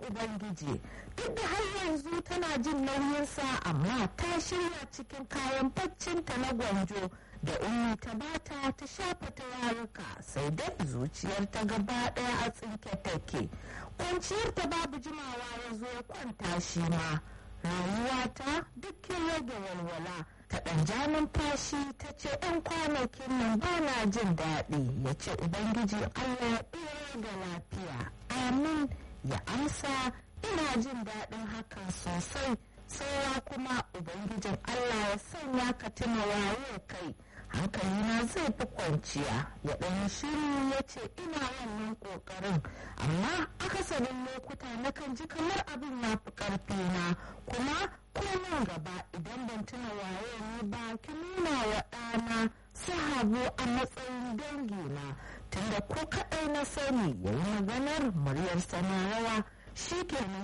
ubangiji duk da har yanzu tana jin nauyinsa amma ta shirya cikin kayan baccinta na gwanjo da ummi ta bata ta shafa turaruka sai dai zuciyar ta gaba daya a tsinke take kwanciyar ta babu jimawa ya zo ya kwanta shi ma rayuwata dukkin rage walwala ta ɗan ja numfashi ta ce ‘yan kwanakin nan ba na jin daɗi ya ce ubangiji allah ya ɗora da lafiya amin ya amsa ina jin daɗin hakan sosai saura kuma ubangijin allah ya sanya ka tuna waye kai hankalina zai fi kwanciya ya ɗan shiru ya ce ina wannan ƙoƙarin amma akasarin lokuta nakan ji kamar abin ya fi ƙarfina kuma ko nan gaba idan ban tuna waye ni ba ki nuna wa ɗana sahabu a matsayin dangina tunda ko kaɗai na sani ya yi maganar muryar sana rawa shi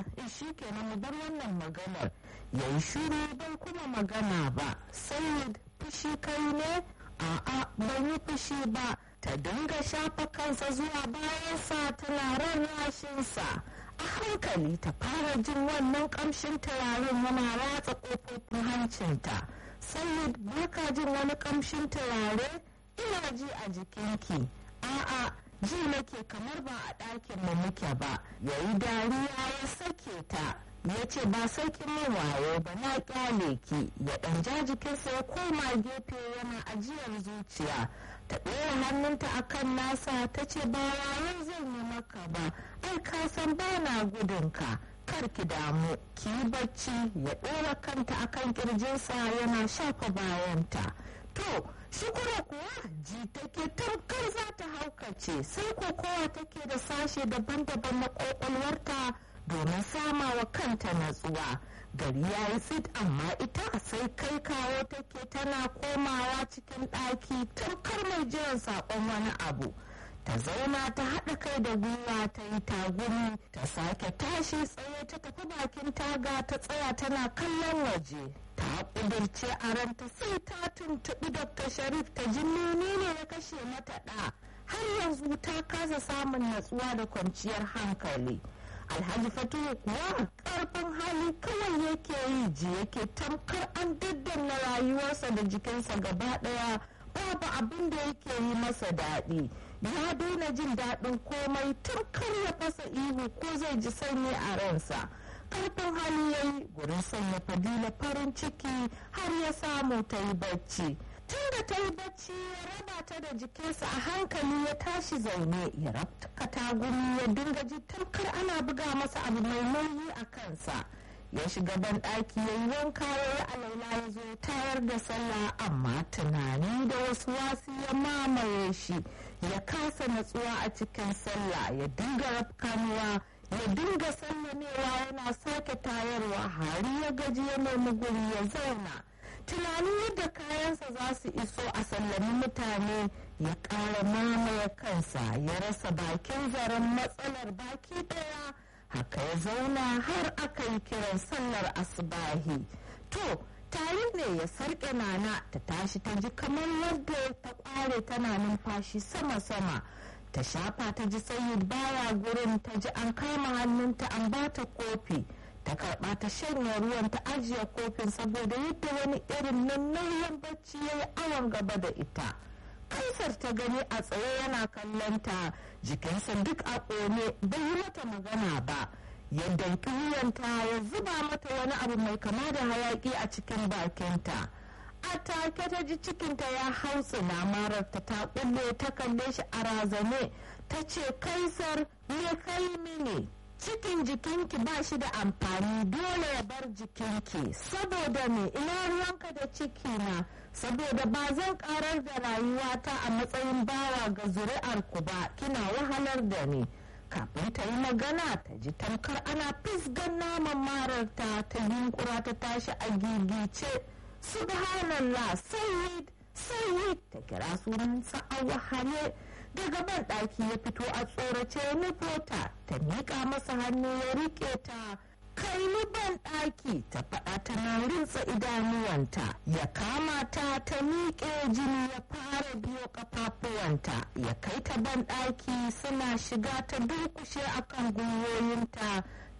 kenan mu bar wannan maganar ya yi shiru ban kuma magana ba sai fushi kai ne a'a ban yi fushi ba ta dinga shafa kansa zuwa bayansa tana rarrashinsa a hankali ta fara jin wannan kamshin turaren yana ratsa kofofin hancinta sai baka jin wani kamshin turare ina ji a jikinki a'a ji nake kamar ba a ɗakin mu muke ba yayi dariya ya sake ta ya ce ba saukin min wayo ba na kyale ki ya ɗan ja jikinsa ya koma gefe yana ajiyar zuciya ta ɗora hannunta akan nasa ta ce ba wayo zan yi maka ba ai ka san ba na gudunka kar ki damu ki yi bacci ya ɗora kanta akan kirjinsa yana shafa bayanta to shukura kuwa ji take tamkar za ta haukace sai kokowa take da sashe daban-daban na ƙwaƙwalwarta domin sama wa kanta natsuwa gari ya yi tsit amma ita sai kai kawo take tana komawa cikin ɗaki tamkar mai jiran saƙon wani abu ta zauna ta haɗa kai da gwiwa ta yi tagumi ta sake tashi tsaye ta tafi bakin taga ta tsaya tana kallon waje ta ƙudurce a ranta sai ta tuntuɓi dr sharif ta ji menene ya kashe mata ɗa har yanzu ta kasa samun natsuwa da kwanciyar hankali alhaji fatuhu kuwa karfin hali kawai yake yi ji yake tamkar an daddanna rayuwarsa da jikinsa gaba daya babu abin da yake yi masa daɗi ya daina jin daɗin komai tamkar ya fasa ihu ko zai ji sanyi a ransa karfin hali ya yi gurin sanya fadila farin ciki har ya samu ta yi bacci tun da ta yi bacci ya raba ta da jikinsa a hankali ya tashi zaune ya rabta tagumi ya dinga ji tamkar ana buga masa abu mai nauyi a kansa ya shiga ban ɗaki ya yi wanka ya yi alaula ya zo tayar da sallah amma tunani da wasu wasu ya mamaye shi ya kasa natsuwa a cikin sallah ya dinga rafkanuwa ya dinga sallamewa yana sake tayarwa har ya gaji ya nemi guri ya zauna tunanin yadda kayansa za su iso a sallami mutane ya ƙara mamaye kansa ya rasa bakin zaren matsalar baki ɗaya haka ya zauna har aka yi kiran sallar asibahi to tare ne ya sarƙe nana ta tashi ta ji kamar yadda ta ƙware tana numfashi sama-sama ta shafa ta ji sayid baya gurin ta ji an kama hannunta an bata kofi ta karba ta shanye ruwan ta ajiye kofin saboda yadda wani irin nan nauyin bacci ya yi awon gaba da ita kaisar ta gani a tsaye yana kallon ta jikinsa duk a ƙone bai yi mata magana ba yadda wuyanta ya zuba mata wani abu mai kama da hayaki a cikin bakinta a take ta ji cikinta ya hautsina mararta ta kulle ta kalle shi a razane ta ce kaisar me kai mini cikin jikinki ba shi da amfani dole ya bar jikinki saboda me ina ruwanka da ciki na saboda ba zan karar da rayuwata a matsayin bawa ga zuri'ar ku ba kina wahalar da ni kafin ta yi magana ta ji tamkar ana fisgan naman mararta ta yunkura ta tashi a gigice subhanallah sayyid sayyid ta kira sunansa a wahale daga ban ɗaki ya fito a tsorace ya nufo ta ta miƙa masa hannu ya riƙe ta kai ni ban ɗaki ta faɗa tana rinsa idanuwanta ya kama ta ta miƙe jini ya fara biyo ƙafafuwanta ya kai ta ban ɗaki suna shiga ta durkushe akan gwiwoyinta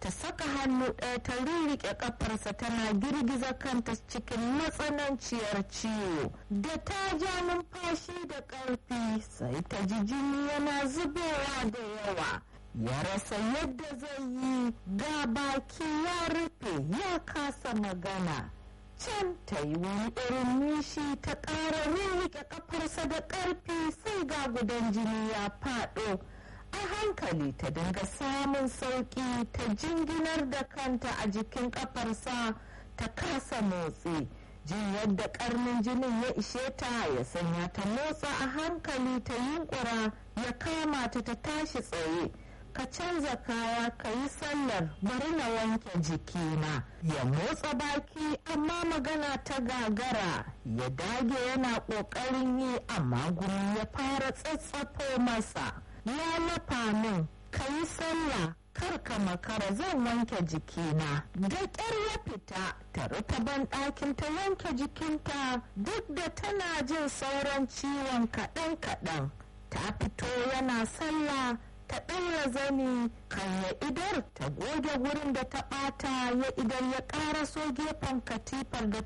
ta saka hannu ɗaya ta rirriƙe ƙafarsa tana girgiza kanta cikin matsananciyar ciwo da ta ja numfashi da ƙarfi sai ta ji jini yana zubowa da yawa ya rasa yadda zai yi ga baki ya rufe ya kasa magana can ta yi wani irin nishi ta ƙara rirriƙe ƙafarsa da ƙarfi sai ga gudan jini ya faɗo a hankali ta dinga samun sauƙi ta jinginar da kanta a jikin ƙafarsa ta kasa motsi jin yadda ƙarnin jinin ya ishe ta ya sanya ta motsa a hankali ta yunkura ya kama ta ta tashi tsaye ka canza kaya ka yi sallar bari na wanke jikina ya motsa baki amma magana ta gagara ya dage yana ƙoƙarin yi amma gumi ya fara tsatsafo masa ya lafa min ka yi sallah kar ka makara zan wanke jikina da ƙyar ya fita ta rufe ban ɗakin ta wanke jikinta duk da tana jin sauran ciwon kaɗan-kaɗan ta fito yana sallah ta ɗaura zani kan ya idar ta goge wurin da ta ɓata ya idan ya ƙaraso gefen katifar da